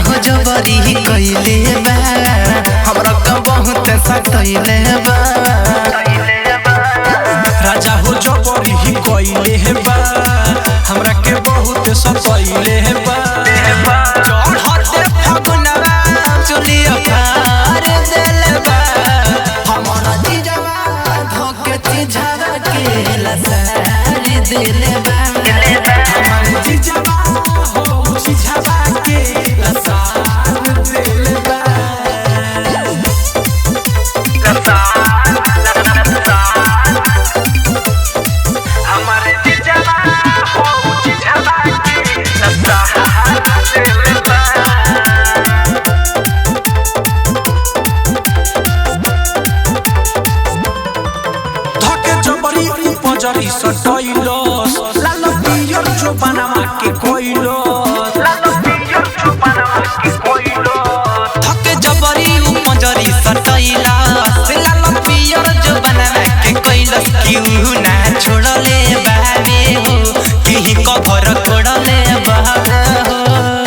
हो जबरी कइले बा हमरा का बहुत सतइले बा राजा हो जबरी ही कइले हे बा हमरा के बहुत सतइले हे बा चढ़ते फगुनवा चुलिया पार देले बा हमरा जीजवा धोके चिझावा के लसारी देले बा हमार जीजवा हो जीजवा के लसार देले बा धके जबरी उपजरी सटइलस लाल पियर जो बनावा के कोइलस धके जबरी उपजरी सटइला से लाल पियर जो बनावा के कइलस क्यों ना छोड़ले बाबे हो किही कभर कोड़ले बाबे हो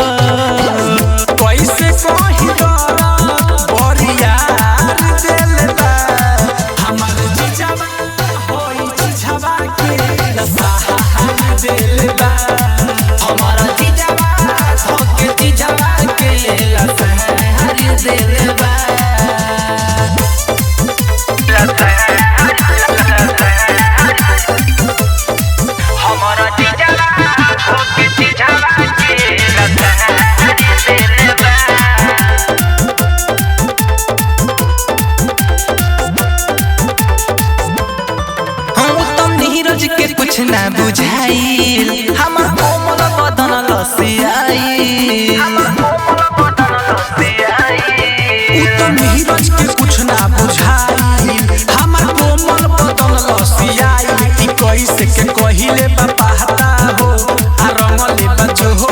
कैसे कही बरिया देले बा हमार जीजवा होई जीजवा के लसार देले बा हमारा जीजवा धोके जीजवा के लसारी देले बा हम तो नीरज के कुछ ना बुझाइल हमर कोमल बदन लसियाई उ तो नीरज के कुछ ना बुझाई हमार कोमल बदन लसियाई ई कैसे के कहिले बा पहता हो आ रंगले बा जो हो